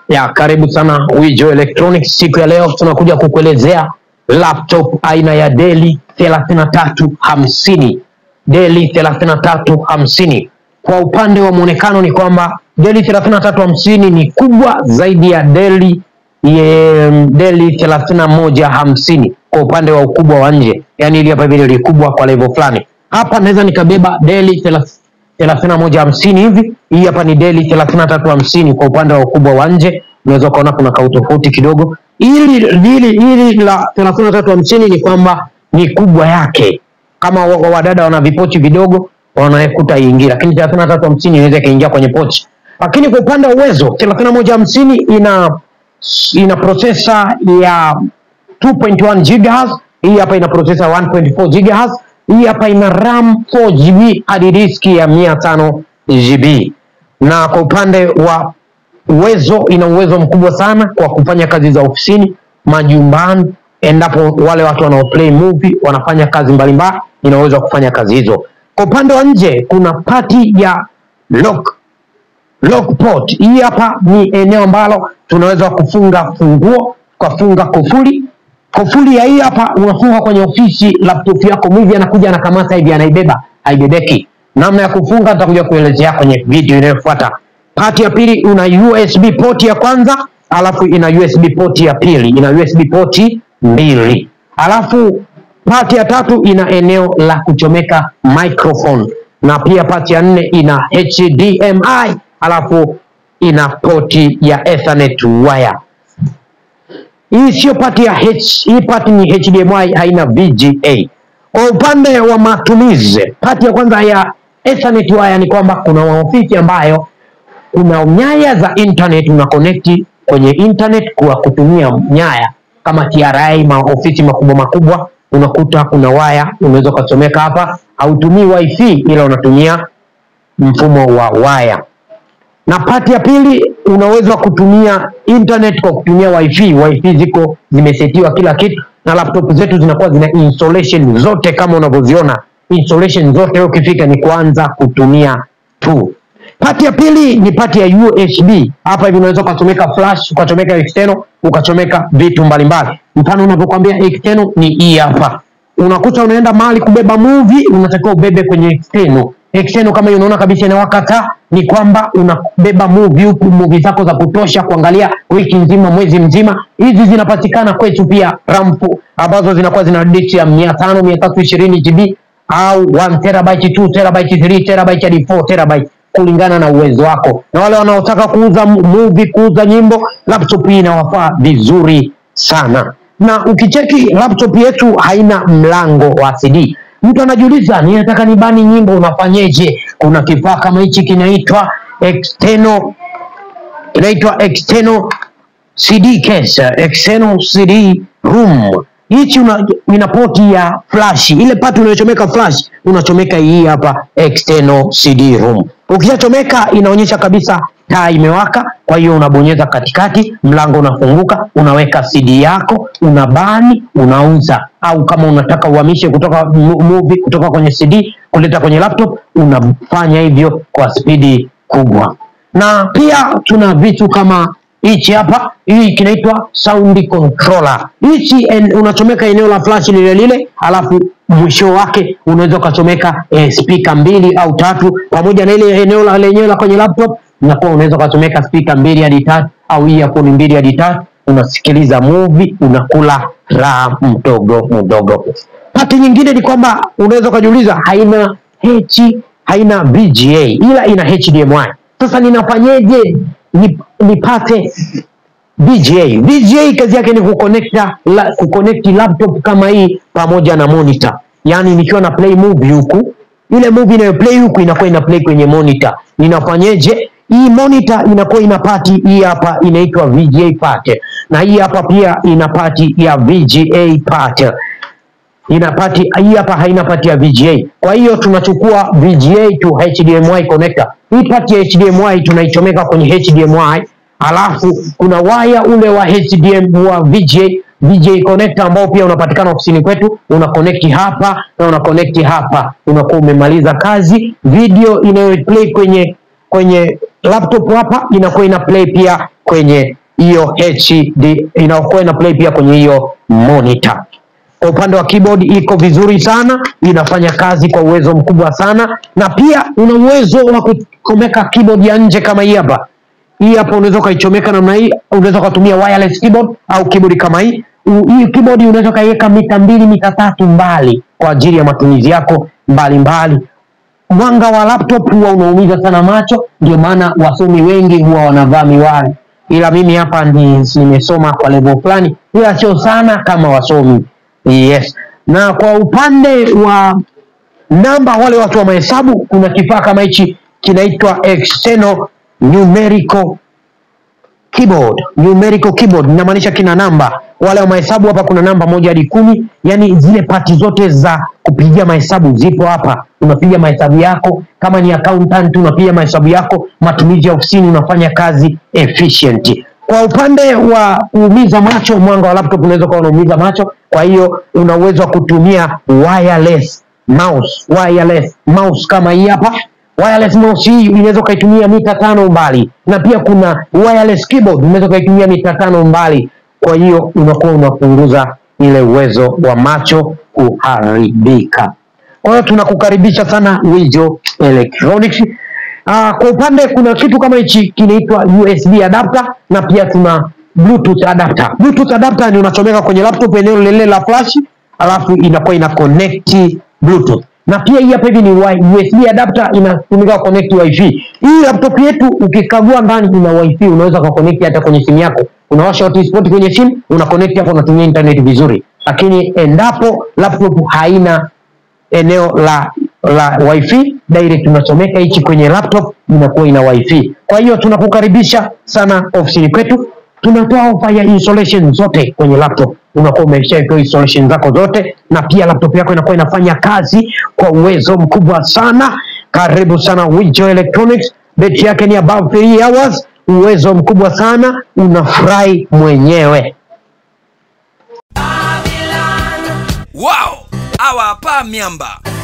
Ya, karibu sana Wijo Electronics. Siku ya leo tunakuja kukuelezea laptop aina ya Dell 3350. Dell 3350. Kwa upande wa muonekano ni kwamba Dell 3350 ni kubwa zaidi ya Dell ye, Dell 3150 kwa upande wa ukubwa wa nje, yaani ili hapa vile ni kubwa kwa level fulani. Hapa naweza nikabeba Dell 3150 hivi. Hii hapa ni Dell 3350 kwa upande wa ukubwa wa nje, unaweza ukaona kuna kautofauti kidogo. Hili hili hili la 3350 ni kwamba ni kubwa yake, kama wa- wa- wadada wana vipochi vidogo wanaekuta iingie, lakini 3350 inaweza ikaingia kwenye pochi. Lakini kwa upande wa uwezo 3150 ina ina processor ya 2.1 GHz. Hii hapa ina processor 1.4 GHz. Hii hapa ina RAM 4 GB hadi diski ya 500 GB. Na kwa upande wa uwezo, ina uwezo mkubwa sana kwa kufanya kazi za ofisini, majumbani, endapo wale watu wanao play movie wanafanya kazi mbalimbali, ina uwezo wa kufanya kazi hizo. Kwa upande wa nje, kuna pati ya lock Lockport. Hii hapa ni eneo ambalo tunaweza kufunga funguo, ukafunga kufuli. Kufuli ya hii hapa unafunga kwenye ofisi, laptop yako mwivi anakuja anakamata hivi anaibeba, haibebeki. Namna ya kufunga nitakuja kuelezea kwenye video inayofuata. Pati ya pili una USB port ya kwanza, alafu ina USB port ya pili, ina USB port mbili. Alafu pati ya tatu ina eneo la kuchomeka microphone na pia pati ya nne ina HDMI alafu ina poti ya Ethernet wire. Hii sio pati ya H, hii pati ni HDMI haina VGA. Kwa upande wa matumizi, pati ya kwanza ya Ethernet wire ni kwamba kuna maofisi ambayo kuna nyaya za internet una connect kwenye internet kwa kutumia nyaya kama TRA, maofisi makubwa makubwa, unakuta kuna waya unaweza ukachomeka hapa. Hautumii wifi ila unatumia mfumo wa waya. Na pati ya pili unaweza kutumia internet kwa kutumia wifi. Wifi ziko zimesetiwa kila kitu, na laptop zetu zinakuwa zina installation zote kama unavyoziona. Installation zote wewe ukifika ni kuanza kutumia tu. Pati ya pili ni pati ya USB. Hapa hivi unaweza ukachomeka flash, ukachomeka external, ukachomeka vitu mbalimbali. Mfano unavyokuambia external ni hii hapa. Unakuta unaenda mahali kubeba movie, unatakiwa ubebe kwenye external. External kama hiyo unaona kabisa inawaka taa, ni kwamba unabeba movie huku, movie zako za kutosha kuangalia wiki nzima, mwezi mzima. Hizi zinapatikana kwetu pia rampu ambazo zinakuwa zina disk ya 500, 320 GB au 1 terabyte, 2 terabyte, 3 terabyte hadi 4 terabyte kulingana na uwezo wako. Na wale wanaotaka kuuza mu- movie, kuuza nyimbo, laptop hii inawafaa vizuri sana. Na ukicheki laptop yetu haina mlango wa CD. Mtu anajiuliza, ninataka nibani nyimbo, unafanyeje? Kuna kifaa kama hichi kinaitwa external, inaitwa external CD case, external CD room. Hichi una, ina poti ya flash. Ile pati unayochomeka flash, unachomeka hii hapa external CD room. Ukishachomeka inaonyesha kabisa taa imewaka, kwa hiyo unabonyeza katikati, mlango unafunguka, unaweka CD yako, unabani, unauza. Au kama unataka uhamishe kutoka mu- movie kutoka kwenye CD kuleta kwenye laptop, unafanya hivyo kwa spidi kubwa na pia tuna vitu kama hichi hapa, hii kinaitwa sound controller. Hichi en, unachomeka eneo la flash lile lile, alafu mwisho wake unaweza ukachomeka eh, speaker mbili au tatu, pamoja na ile eneo la lenyewe la kwenye laptop, unakuwa unaweza ukachomeka speaker mbili hadi tatu au earphone mbili hadi tatu, unasikiliza movie, unakula raha mdogo mdogo. Pati nyingine ni kwamba unaweza ukajiuliza, haina H, haina VGA ila ina HDMI. Sasa ninafanyeje ni- nipate VGA? VGA kazi yake ni kuconnecta la, kuconnect laptop kama hii pamoja na monitor, yaani nikiwa na play movie huku, ile movie inayo play huku inakuwa ina play kwenye monitor. Ninafanyeje? Hii monitor inakuwa ina pati hii hapa inaitwa VGA part, na hii hapa pia ina pati ya VGA part ina pati hii hapa haina pati ya VGA. Kwa hiyo tunachukua VGA to HDMI connector. Hii pati ya HDMI tunaichomeka kwenye HDMI, alafu kuna waya ule wa HDMI wa VGA VGA connector ambao pia unapatikana ofisini kwetu, una connect hapa na una connect hapa, unakuwa umemaliza kazi. Video inayoplay kwenye kwenye laptop hapa inakuwa ina play pia kwenye hiyo HD inakuwa ina play pia kwenye hiyo monitor. Kwa upande wa keyboard iko vizuri sana, inafanya kazi kwa uwezo mkubwa sana, na pia una uwezo wa kuchomeka keyboard ya nje kama hii hapa. Hii hapa unaweza ukaichomeka namna hii, unaweza ukatumia wireless keyboard au keyboard kama hii. U- Hii keyboard unaweza ukaiweka mita mbili mita tatu mbali kwa ajili ya matumizi yako mbalimbali. Mwanga wa laptop huwa unaumiza sana macho, ndio maana wasomi wengi huwa wanavaa miwani, ila mimi hapa ni nimesoma kwa level fulani, ila sio sana kama wasomi. Yes, na kwa upande wa namba, wale watu wa mahesabu, kuna kifaa kama hichi kinaitwa external numerical keyboard numerical keyboard inamaanisha kina namba wale wa mahesabu hapa kuna namba moja hadi kumi yani zile pati zote za kupigia mahesabu zipo hapa unapiga mahesabu yako kama ni accountant unapiga mahesabu yako matumizi ya ofisini unafanya kazi efficient kwa upande wa kuumiza macho mwanga wa laptop unaweza kuwa unaumiza macho kwa hiyo una uwezo wa kutumia wireless mouse wireless mouse kama hii hapa wireless mouse hii unaweza ukaitumia mita tano mbali na pia kuna wireless keyboard unaweza ukaitumia mita tano mbali kwa hiyo unakuwa unapunguza ile uwezo wa macho kuharibika kwa hiyo tunakukaribisha sana Wijo Electronics Ah, kwa upande kuna kitu kama hichi kinaitwa USB adapter na pia tuna Bluetooth adapter. Bluetooth adapter ni unachomeka kwenye laptop eneo lile la flash, alafu inakuwa ina connect Bluetooth. Na pia hii hapa hivi ni wi- USB adapter inatumika connect wifi. Hii laptop yetu ukikagua ndani ina wifi, unaweza ka connect hata kwenye simu yako. Unawasha hotspot kwenye simu, una connect hapo unatumia internet vizuri. Lakini endapo laptop haina eneo la la wifi direct unachomeka hichi kwenye laptop inakuwa ina wifi kwa hiyo tunakukaribisha sana ofisini kwetu tunatoa ofa ya installation zote kwenye laptop unakuwa umeshawekewa installation zako zote na pia laptop yako inakuwa inafanya kazi kwa uwezo mkubwa sana karibu sana Wijo Electronics betri yake ni above 3 hours uwezo mkubwa sana unafurahi mwenyewe Wow! Awa hapa miamba